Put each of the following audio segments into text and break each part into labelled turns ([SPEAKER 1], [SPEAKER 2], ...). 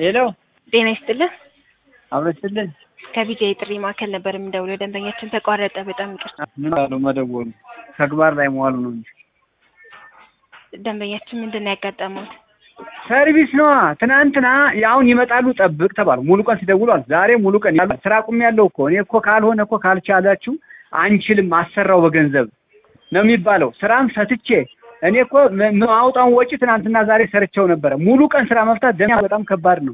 [SPEAKER 1] ሄሎ
[SPEAKER 2] ጤና ይስጥልን።
[SPEAKER 1] አብረችልን
[SPEAKER 2] ከቢጃ የጥሪ ማዕከል ነበር የምንደውለው። ደንበኛችን ተቋረጠ። በጣም ይቅርታ።
[SPEAKER 1] ምን አሉ መደወሉ ተግባር ላይ መዋሉ ነው እንጂ
[SPEAKER 2] ደንበኛችን ምንድን ነው ያጋጠመውት?
[SPEAKER 1] ሰርቪስ ነዋ። ትናንትና አሁን ይመጣሉ ጠብቅ ተባሉ። ሙሉ ቀን ሲደውሏል። ዛሬ ሙሉ ቀን ያሉ ስራ ቁም ያለው እኮ እኔ እኮ ካልሆነ እኮ ካልቻላችሁ አንችልም አሰራው በገንዘብ ነው የሚባለው። ስራም ፈትቼ እኔ እኮ ማውጣውን ወጪ ትናንትና ዛሬ ሰርቸው ነበረ። ሙሉ ቀን ስራ መፍታት ደኛ በጣም ከባድ ነው።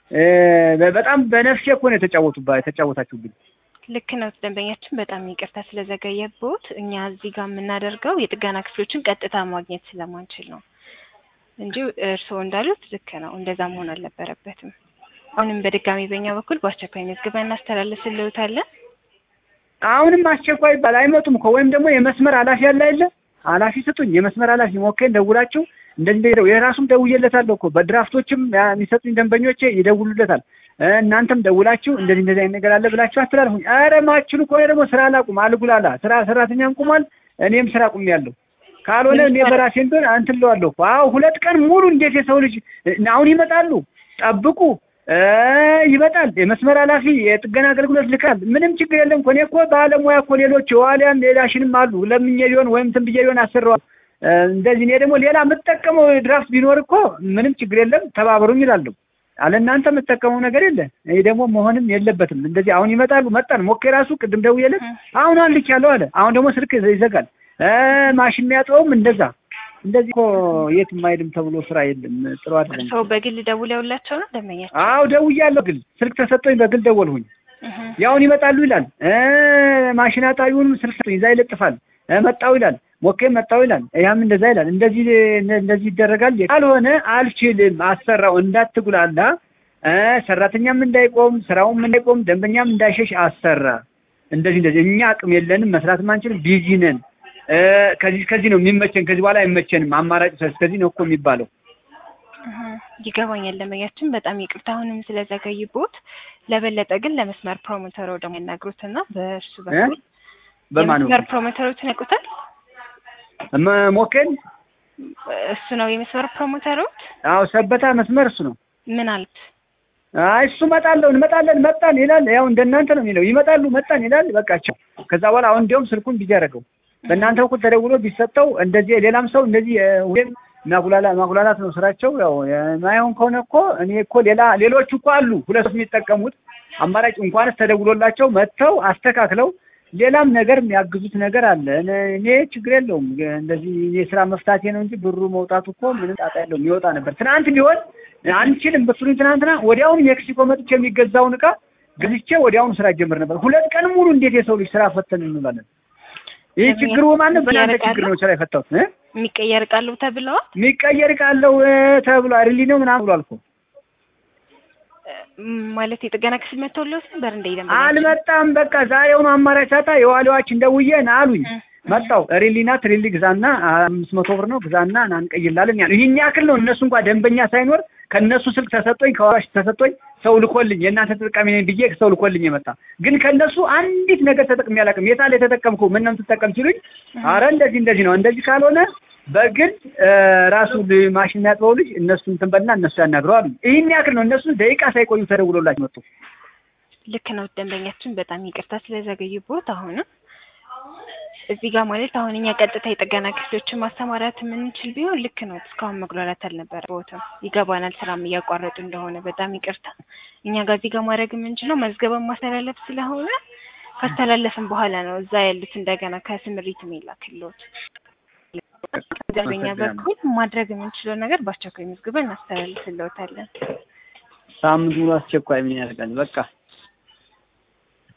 [SPEAKER 1] በጣም በነፍሴ እኮ ነው የተጫወቱባ የተጫወታችሁብኝ።
[SPEAKER 2] ልክ ነው ደንበኛችን፣ በጣም ይቅርታ ስለዘገየቦት። እኛ እዚህ ጋር የምናደርገው የጥገና ክፍሎችን ቀጥታ ማግኘት ስለማንችል ነው እንጂ እርስዎ እንዳሉት ልክ ነው፣ እንደዛ መሆን አልነበረበትም። አሁንም በድጋሚ በእኛ በኩል በአስቸኳይ መዝግበን እናስተላልፍልዎታለን።
[SPEAKER 1] አሁንም አስቸኳይ ይባል አይመጡም እኮ ወይም ደግሞ የመስመር ኃላፊ ያለ አይደለ ኃላፊ ስጡኝ፣ የመስመር ኃላፊ ሞኬን ደውላችሁ እንደዚህ የራሱም ደውዬለታለሁ እኮ በድራፍቶችም የሚሰጡኝ ደንበኞቼ ይደውሉለታል። እናንተም ደውላችሁ እንደዚህ እንደዚህ አይነት ነገር አለ ብላችሁ አስተላልፉኝ። ኧረ ማችሉ ከሆነ ደግሞ ስራ ላቁም፣ አልጉላላ ስራ ሰራተኛም ቁሟል፣ እኔም ስራ ቁም ያለው ካልሆነ እኔ በራሴ እንደሆነ እንትን እለዋለሁ እኮ። አዎ ሁለት ቀን ሙሉ እንዴት የሰው ልጅ አሁን ይመጣሉ፣ ጠብቁ ይመጣል። የመስመር ኃላፊ የጥገና አገልግሎት ልካል። ምንም ችግር የለም እኮ እኔ እኮ ባለሙያ እኮ ሌሎች የዋሊያም ሌላሽንም አሉ ለምኜ ሊሆን ወይም እንትን ብዬ ሊሆን አሰራዋል። እንደዚህ እኔ ደግሞ ሌላ የምጠቀመው ድራፍት ቢኖር እኮ ምንም ችግር የለም ተባበሩኝ ይላለሁ። አለ እናንተ የምጠቀመው ነገር የለ። ይሄ ደግሞ መሆንም የለበትም። እንደዚህ አሁን ይመጣሉ። መጣን ሞኬ ራሱ ቅድም ደውዬለት አሁን አልክ ያለው አለ። አሁን ደግሞ ስልክ ይዘጋል። ማሽን የሚያጥበውም እንደዛ እንደዚህ እኮ የት የማይልም ተብሎ ስራ የለም። ጥሩ አይደለም።
[SPEAKER 2] ሰው በግል ደውለውላቸው ነው ደንበኛቸው?
[SPEAKER 1] አዎ ደውያለሁ። ግል ስልክ ተሰጠኝ፣ በግል ደወልሁኝ። ያውን ይመጣሉ ይላል። ማሽን አጣቢውንም ስልክ ሰጠኝ፣ እዛ ይለጥፋል። መጣው ይላል፣ ሞኬም መጣው ይላል። ያም እንደዛ ይላል። እንደዚህ እንደዚህ ይደረጋል። ካልሆነ አልችልም፣ አሰራው እንዳትጉላላ፣ ሰራተኛም እንዳይቆም፣ ስራውም እንዳይቆም፣ ደንበኛም እንዳይሸሽ አሰራ። እንደዚህ እንደዚህ እኛ አቅም የለንም፣ መስራትም አንችልም፣ ቢዚ ነን ከዚህ ከዚህ ነው የሚመቸን፣ ከዚህ በኋላ አይመቸንም፣ አማራጭ ከዚህ ነው እኮ የሚባለው።
[SPEAKER 2] ይገባኛል ደንበኛችን፣ በጣም ይቅርታ አሁንም ስለዘገይቦት። ለበለጠ ግን ለመስመር ፕሮሞተሮ ደግሞ ያናግሩትና በእርሱ በኩል
[SPEAKER 1] በማን
[SPEAKER 2] የመስመር ፕሮሞተሮችን ያውቁታል?
[SPEAKER 1] ሞኬን
[SPEAKER 2] እሱ ነው የመስመር ፕሮሞተሮች?
[SPEAKER 1] አዎ ሰበታ መስመር እሱ ነው።
[SPEAKER 2] ምን አሉት?
[SPEAKER 1] አይ እሱ እመጣለሁ እንመጣለን መጣን ይላል። ያው እንደናንተ ነው የሚለው። ይመጣሉ መጣን ይላል። በቃቸው። ከዛ በኋላ አሁን እንዲያውም ስልኩን ቢዚ ያደረገው በእናንተ በኩል ተደውሎ ቢሰጠው እንደዚህ ሌላም ሰው እንደዚህ ወይም ማጉላላ ማጉላላት ነው ስራቸው። ያው የማይሆን ከሆነ እኮ እኔ እኮ ሌላ ሌሎቹ እኮ አሉ ሁለት የሚጠቀሙት አማራጭ እንኳንስ ተደውሎላቸው መጥተው አስተካክለው ሌላም ነገር የሚያግዙት ነገር አለ። እኔ ችግር የለውም እንደዚህ የስራ መፍታቴ ነው እንጂ ብሩ መውጣቱ እኮ ምንም ጣጣ የለውም። ይወጣ ነበር ትናንት ቢሆን አንችልም ብትሉኝ ትናንትና ወዲያውኑ ሜክሲኮ መጥቼ የሚገዛውን እቃ ገዝቼ ወዲያውኑ ስራ ጀምር ነበር። ሁለት ቀን ሙሉ እንዴት የሰው ልጅ ስራ ፈተን እንላለን? ይህ ችግሩ ማንም በእናንተ ችግር ነው ስራ የፈታሁት።
[SPEAKER 2] የሚቀየር ቃሉ ተብለዋል።
[SPEAKER 1] የሚቀየር ቃለው ተብሎ ሪሊ ነው ምናምን ብሏል እኮ
[SPEAKER 2] ማለት የጥገና ክፍል መጥተውለት ነበር እንደ ይደም
[SPEAKER 1] አልመጣም። በቃ ዛሬውኑ አማራጭ ሳጣ የዋሊዋችን ደውዬ ና አሉኝ። መጣው ሪሊና ትሪሊ ግዛና አምስት መቶ ብር ነው ግዛና እናንቀይላለን ያሉ ይህን ያክል ነው። እነሱ እንኳን ደንበኛ ሳይኖር ከእነሱ ስልክ ተሰጦኝ ከዋሽ ተሰጦኝ ሰው ልኮልኝ የእናንተ ተጠቃሚ ነኝ ብዬ ሰው ልኮልኝ የመጣ ግን ከእነሱ አንዲት ነገር ተጠቅሜ አላውቅም። የታለ የተጠቀምኩ ምን ነው የምትጠቀም ሲሉኝ፣ አረ እንደዚህ እንደዚህ ነው እንደዚህ ካልሆነ በግል ራሱ ማሽን የሚያጥበው ልጅ እነሱ እንትን በልና እነሱ ያናግረው አሉኝ። ይህን ያክል ነው። እነሱ ደቂቃ ሳይቆዩ ተደውሎላቸው መጡ።
[SPEAKER 2] ልክ ነው ደንበኛችን፣ በጣም ይቅርታ ስለዘገዩቦት አሁንም እዚህ ጋር ማለት አሁን እኛ ቀጥታ የጥገና ክፍሎችን ማሰማራት የምንችል ቢሆን ልክ ነው። እስካሁን መጉላላት አልነበረበትም። ይገባናል፣ ስራም እያቋረጡ እንደሆነ በጣም ይቅርታ። እኛ ጋር እዚህ ጋር ማድረግ የምንችለው መዝገበን ማስተላለፍ ስለሆነ ካስተላለፍን በኋላ ነው እዛ ያሉት እንደገና ከስምሪት የሚላክልዎት። በኛ በኩል ማድረግ የምንችለው ነገር በአስቸኳይ መዝግበን እናስተላልፍልዎታለን።
[SPEAKER 1] ሳምንት ሙሉ አስቸኳይ ምን ያደርጋል? በቃ